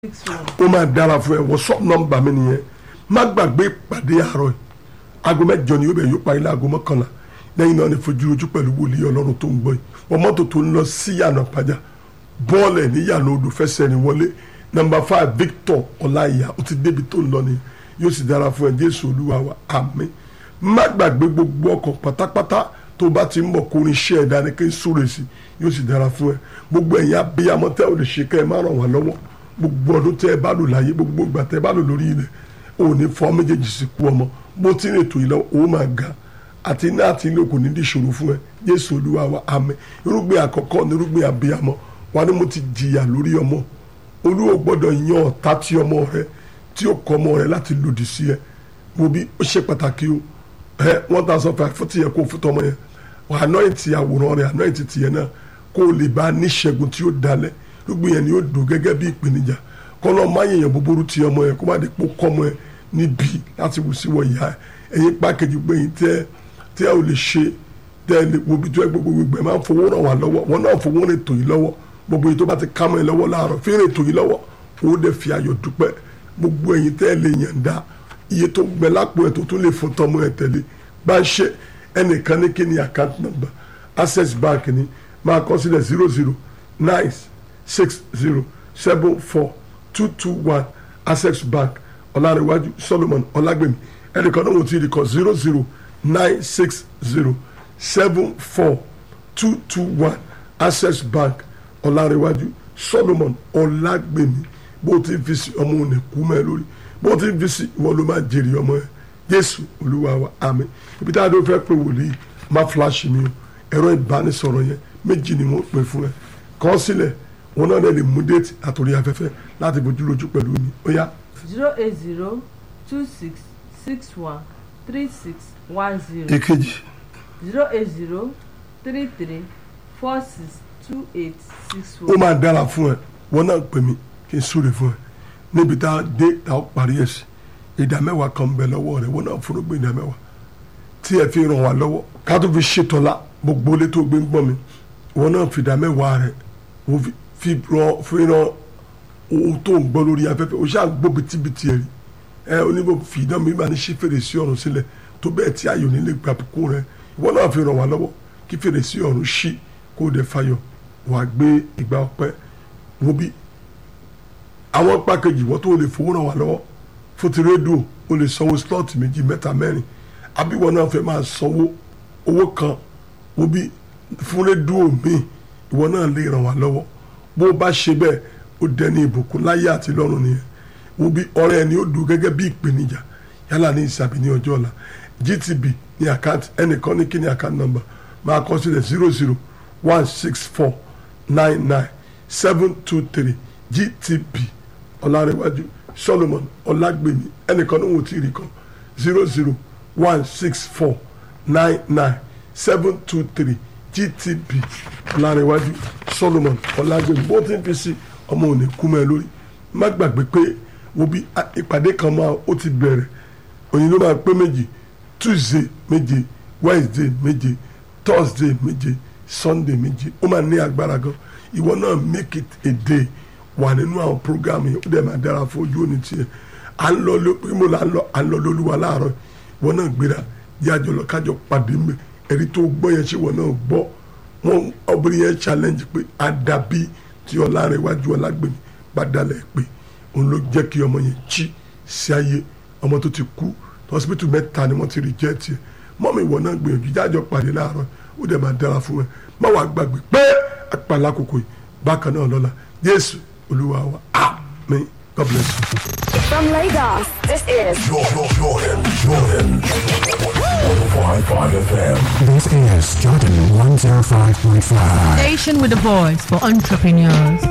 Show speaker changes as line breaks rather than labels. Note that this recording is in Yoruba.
six one.
ó máa dára fún ẹ wọ́sọ̀ nọ́mbà mi nìyẹn má gbàgbé ìpàdé àárọ̀ yìí aago mẹ́jọ ni yóò bẹ̀ yóò parí láago mọ́kànlá lẹ́yìn náà ni fojú ojú pẹ̀lú wòlíì ọlọ́run tó ń gbọ́ yìí wọ́n mọ́tò tó ń lọ sí yànà pàjá bọ́ọ̀lù ẹ̀ ní yànà odò fẹsẹ̀ ní wọlé nọ́mbà five Victor ọláìyá ó ti débi tó ń lọ ni yóò sì dára fún ẹ Jésù olúwa wa àmín má gbàgbé gbogbo ọkọ̀ pátápátá tó bá ti ń bọ̀ kó ní iṣẹ́ ẹ̀dá ni kí n súre sí yóò sì dára fún ẹ gbogbo ẹ̀yin abiyamọ tẹ́ ò lè ṣe kẹ́ ẹ má ràn wá lọ́wọ́ gbogbo ọdún tẹ́ ẹ bá lò láyé gbogbo ìgbà tẹ́ ẹ bá lò lórí ilẹ̀ ò ní fọ́ méjèèjì sí kú ọmọ bó ti rìn ètò yìí lọ ó máa ga àti iná àti ilé kò ní di ìṣòro fún ẹ Jésù Olúwa wa àmín irúgbìn àkọ́kọ́ ní irúgbìn abiyamọ wa ni mo ti jìyà lórí ọmọ Olúwa gbọ́dọ̀ yan ọ̀tá tí ọmọ rẹ tí ó kọ ọmọ rẹ láti lòdì sí ẹ wo bí ó ṣe pàtàkì o ẹ one thousand five fún tìyẹ kó fún tọmọ yẹn anointi àwòrán rẹ anointi tìyẹ náà kó o lè bá níṣẹ́gun tí ó dalẹ̀ irúgbìn yẹn ni ó dùn gẹ́gẹ́ bí ìpèníjà kọ́nà má yẹ̀yàn búburú ti ọmọ yẹn kó má di pò kọ́mọ yẹn níbi láti wù sí wọ ìyá ẹ ẹ̀yin pákẹ́jì pé yín tẹ́ tẹ́ ò lè ṣe tẹ́ ẹ lè wo bí tó ẹ gbogbo gbogbo ẹ máa ń fowó ràn wá lọ́wọ́ wọn náà fowó rìn tò yín lọ́wọ́ gbogbo yìí tó bá ti ká mọ́ ẹ lọ́wọ́ láàárọ̀ fi rìn tò yín lọ́wọ́ owó dẹ̀ fi ayọ̀ dúpẹ́ gbogbo ẹ̀yin tẹ́ ẹ lè yàn dá iye tó gbẹ lápò ẹ tó tún lè fún tọmọ ẹ tẹ̀lé bá ń ṣe ẹnìkan ní kí ni account number access bank ni máa kọ sílẹ̀ zero zero nine six zero seven four two two one access bank ọ̀làríwájú solomon ọ̀làgbèmí ẹnìkan náà wọ́n ti rí kọ zero zero nine six zero seven four two two one access bank ọ̀làríwájú solomon ọ̀làgbèmí bó ti fi sí ọmọ òní kú mẹ́ lórí bó ti fi sí ìwọ ló máa jèrè ọmọ ẹ jésù olúwa wa àmín ibi tá a dó fẹ́ pé wòlíì má fúláṣì mi o ẹ̀rọ ìbánisọ̀rọ̀ yẹn méjì ni wọ́n pè fún ẹ kọ́ sílẹ̀ wọn náà lè mú déètì àtòrí afẹ́fẹ́ láti bójú lójú pẹ̀lú mi ó yá
zero eight zero two six six one three six one zero
èkejì
zero eight zero three three four six two eight six
ó
one.
máa dára fún ẹ wọn náà pè mí kí n súre fún ẹ níbi tá a dé tá a parí ẹ sí ìdá mẹ́wàá kan ń bẹ lọ́wọ́ rẹ wọn náà fúnra gbé ìdá mẹ́wàá tí ẹ fi ràn wá lọ́wọ́ ká tó fi ṣètọ́lá gbogbo ilé tó gbé ń gbọ́ mi wọn náà fi ìdá mẹ́wàá rẹ wọ́n fi- fi ràn fi ràn ohun tó ń gbọ́ lórí afẹ́fẹ́ o ṣáà gbọ́ bitibiti ẹ̀ rí ẹ oníbò fi ìdán mi máa ní ṣí fèrèsé ọ̀run sílẹ̀ tó bẹ́ẹ̀ tí ayò nílé gbàbùkún rẹ ìwọ náà fi ràn wá lọ́wọ́ kí fèrèsé ọ̀run ṣí kó o dẹ̀ fayọ̀ wàá gbé ìgbà ọpẹ́ wo bí àwọn pàkejì wọ́n tó lè fowó ràn wá lọ́wọ́ fún ti rédíò o lè sanwó slọ́ọ̀tì méjì mẹ́ta mẹ́rin àbí ìwọ náà fẹ́ máa sanwó owó kan wo bí fún rédíò míì ìwọ náà lè ràn wá lọ́wọ́ bó o bá ṣe bẹ́ẹ̀ ó dẹni ìbùkún láyé àti lọ́run nìyẹn wo bí ọ̀rẹ́ ẹni ó dùn gẹ́gẹ́ bí ìpèníjà yálà ní ìsàbí ní ọjọ́ ọ̀la GTB ní àkáǹtì ẹnìkan ní kí ní àkáǹtì nọ́mbà máa kọ sílẹ̀ zero zero one six four nine nine seven two three GTB ọ̀làrẹ̀wájú Solomon ọ̀làgbèmí ẹnìkan ní wọ́n ti rí kan zero zero one six four nine nine seven two three GTB ọ̀làrẹ̀wájú Solomon ọ̀làgbèmí bó ti ń fi sí ọmọ òní kú mọ́ ẹ lórí má gbàgbé pé wo bí a- ìpàdé kan máa ó ti bẹ̀rẹ̀ òyìn ló máa pé méjì Tuesday méje Wednesday méje Thursday méje Sunday méje ó máa ní agbára gan ìwọ náà make it a day wà nínú àwọn program yẹn ó dẹ̀ máa dára fún ojú òní tiẹ̀ à ń lọ ló pé mo là ń lọ à ń lọ lólúwa láàárọ̀ ìwọ náà gbéra yájọ lọ kájọ pàdé mbẹ ẹ̀rí tó gbọ́ yẹn ṣé ìwọ náà gbọ́ wọn obìnrin yẹn challenge pé àdàbí tí Ọlárẹ̀wájú Ọlágbèmí bá dalẹ̀ pé òun ló jẹ́ kí ọmọ yẹn jí sí ayé ọmọ tó ti kú hospital mẹ́ta ni wọ́n ti reject ẹ̀ mọ́mí ìwọ náà gbìyànjú jájọ pàdé láàárọ̀ ó dẹ̀ máa dára fún ẹ má wàá gbàgbé pé apàlà àkókò yìí bákan náà lọ́la Jésù Olúwa wa àmín God bless you.
From Lagos, this is
Jordan, Jordan, Jordan. 105.5 FM.
This is Jordan 105.5.
Station with a voice for entrepreneurs.